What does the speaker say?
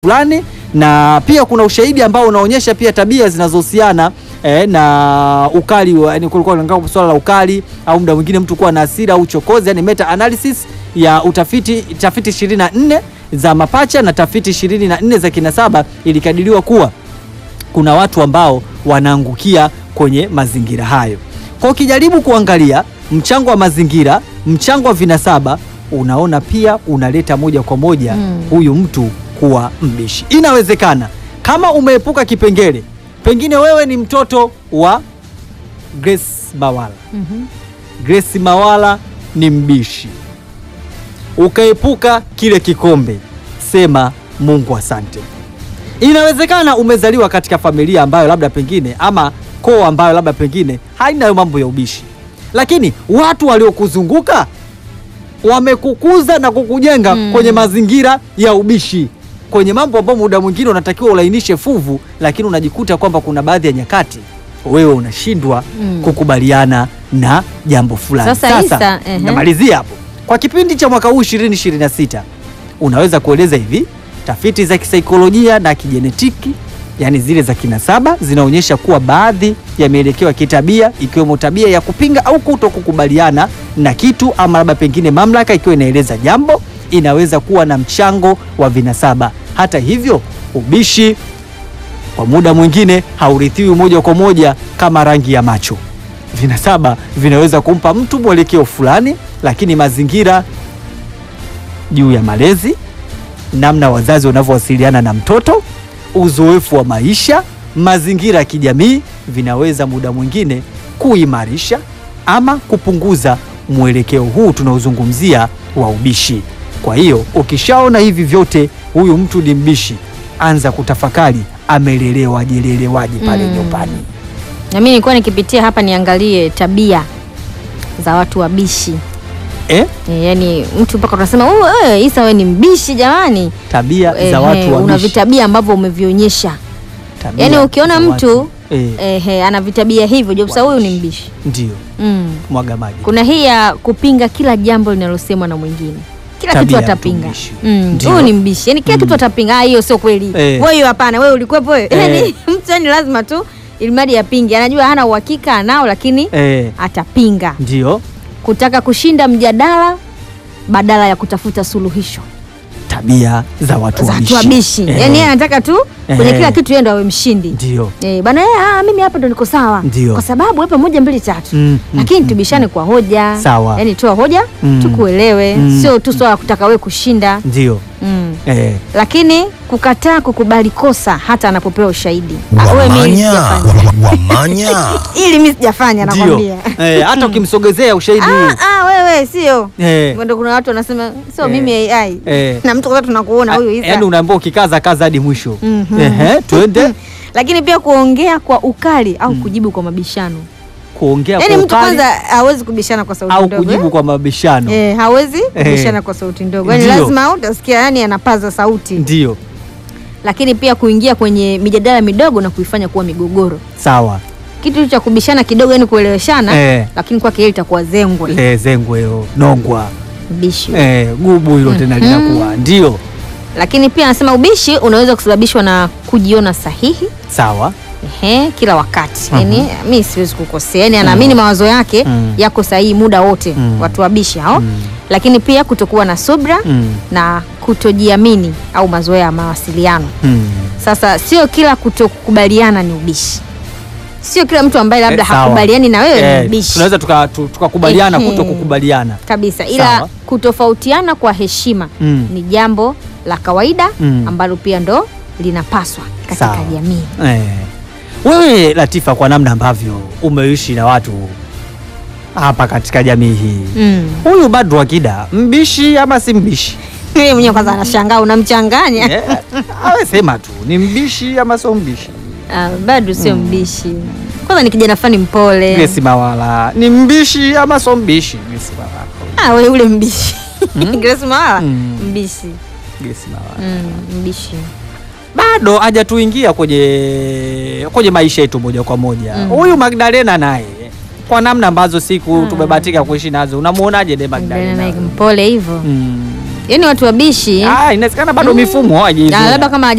fulani, na pia kuna ushahidi ambao unaonyesha pia tabia zinazohusiana eh, na ukali wa- yani kulikuwa na swala la ukali au muda mwingine mtu kuwa na hasira au uchokozi, yani meta analysis ya utafiti tafiti 24 za mapacha na tafiti 24 za kinasaba ilikadiriwa kuwa kuna watu ambao wanaangukia kwenye mazingira hayo. Kwa ukijaribu kuangalia mchango wa mazingira, mchango wa vinasaba, unaona pia unaleta moja kwa moja Mm. huyu mtu kuwa mbishi. Inawezekana kama umeepuka kipengele, pengine wewe ni mtoto wa Grace Mawala. Mhm. Grace Mawala ni mbishi, ukaepuka kile kikombe, sema Mungu asante. Inawezekana umezaliwa katika familia ambayo labda pengine ama koo ambayo labda pengine haina hayo mambo ya ubishi, lakini watu waliokuzunguka wamekukuza na kukujenga Mm. kwenye mazingira ya ubishi, kwenye mambo ambayo muda mwingine unatakiwa ulainishe fuvu, lakini unajikuta kwamba kuna baadhi ya nyakati wewe unashindwa Mm. kukubaliana na jambo fulani. Sasa, Isa, ehe. namalizia hapo. Kwa kipindi cha mwaka huu 2026 unaweza kueleza hivi, tafiti za kisaikolojia na kijenetiki, yani zile za kinasaba, zinaonyesha kuwa baadhi ya mielekeo ya kitabia ikiwemo tabia ya kupinga au kuto kukubaliana na kitu ama labda pengine mamlaka ikiwa inaeleza jambo, inaweza kuwa na mchango wa vinasaba. Hata hivyo, ubishi kwa muda mwingine haurithiwi moja kwa moja kama rangi ya macho. Vinasaba vinaweza kumpa mtu mwelekeo fulani, lakini mazingira juu ya malezi, namna wazazi wanavyowasiliana na mtoto, uzoefu wa maisha, mazingira ya kijamii vinaweza muda mwingine kuimarisha ama kupunguza mwelekeo huu tunaozungumzia wa ubishi. Kwa hiyo ukishaona hivi vyote, huyu mtu ni mbishi, anza kutafakari amelelewa jelelewaje pale Mm. nyumbani. Na mimi nilikuwa nikipitia hapa niangalie tabia za watu wabishi. Eh? E, yani mtu mpaka unasema "Oh, wewe Isa wewe ni mbishi jamani. Tabia Ehe, za watu una wabishi. vitabia ambavyo umevionyesha. Tabia Yaani ukiona za mtu watu- eh, Ehe, ana vitabia hivyo, je, sasa huyu ni mbishi. ndio Mm. mwaga maji. Kuna hii ya kupinga kila jambo linalosemwa na mwingine. Kila Tabia kitu ya mtu atapinga. mbishi. Mm, Ndio. Huyu ni mbishi. Yaani kila Mm. kitu atapinga. Ah, hiyo sio kweli. Eh. Wewe hiyo hapana, wewe ulikuwepo wewe. Eh. Yaani mtu yani lazima tu ilimradi apinge. Anajua hana uhakika anao lakini Eh, atapinga. ndio Kutaka kushinda mjadala badala ya kutafuta suluhisho. tabia za watu Za wabishi. watu wabishi. Eh, Yaani yeye anataka tu kwenye Eh. kila kitu yeye ndo awe mshindi. ndio Eh, bana yeye ah, mimi hapa ndo niko sawa. Ndio. Kwa sababu wewe moja mbili tatu. Mm, mm, Lakini mm, tubishane kwa hoja. Sawa. Yaani toa hoja Mm. tukuelewe, Mm. sio tu swala la kutaka wewe kushinda. ndio Mm. eh, Lakini kukataa kukubali kosa hata anapopewa ushahidi. Ah, wewe mimi Wamanya, sijafanya. wamanya. Ili mimi sijafanya ndio nakwambia. eh, hata ukimsogezea ushahidi huu Ah, ah, wewe sio. eh, Ndio kuna watu wanasema sio Eh. mimi AI. Eh. Na mtu kwanza tunakuona huyu Isa. yaani unaambiwa ukikaza kaza hadi mwisho Mhm. Ehe, twende Lakini pia kuongea kwa ukali au kujibu kwa mabishano. kuongea Yaani kwa mtu ukali kwanza hawezi kubishana kwa sauti au ndogo. kujibu eh? kwa mabishano Eh, hawezi Eh. kubishana kwa sauti ndogo. Yaani Ndio. lazima utasikia yani anapaza sauti. ndio Lakini pia kuingia kwenye mijadala midogo na kuifanya kuwa migogoro. sawa Kitu cha kubishana kidogo yani kueleweshana Eh. lakini kwake yeye itakuwa zengwe. eh, zengwe hilo nongwa Ubishi. eh, gubu hilo tena Mhm. linakuwa ndio Lakini pia anasema ubishi unaweza kusababishwa na kujiona sahihi sawa Ehe, kila wakati Mhm. yani, mi siwezi kukosea yani, anaamini mawazo yake Mm. yako sahihi muda wote Mm. watu wabishi hao Mm. lakini pia kutokuwa na subra mm. na kutojiamini au mazoea ya mawasiliano. Mm. Sasa sio kila kutokubaliana ni ubishi, sio kila mtu ambaye labda Eh, sawa. hakubaliani na wewe Eh, ni mbishi tunaweza tuka- tu- tukakubaliana Ehe. kuto kukubaliana kabisa, ila Sawa. kutofautiana kwa heshima Mm. ni jambo la kawaida Mm. ambalo pia ndo linapaswa katika Sawa. jamii. Eh. Wewe Latifa, kwa namna ambavyo umeishi na watu hapa katika jamii hii, Mm. huyu Badru Akida mbishi ama si mbishi? Yeye mwenyewe kwanza anashangaa unamchanganya. Eh, awe sema tu ni mbishi ama sio mbishi. Ah, bado sio mbishi. Kwanza ni kijana fani mpole. Grace Mawala ni mbishi ama sio mbishi? Grace Mawala. Ah, wewe ule mbishi. Grace Mawala Mm. mbishi. Grace Mawala. Mm, mbishi. Bado hajatuingia kwenye kwenye maisha yetu moja kwa moja. Mm. Huyu Magdalena naye kwa namna ambazo siku tumebahatika kuishi nazo, unamuonaje de Magdalena Magdalena? Naik mpole hivyo. Mm. Yaani watu wabishi Ah, inawezekana bado Mm. mifumo hawajaizoea. na labda kama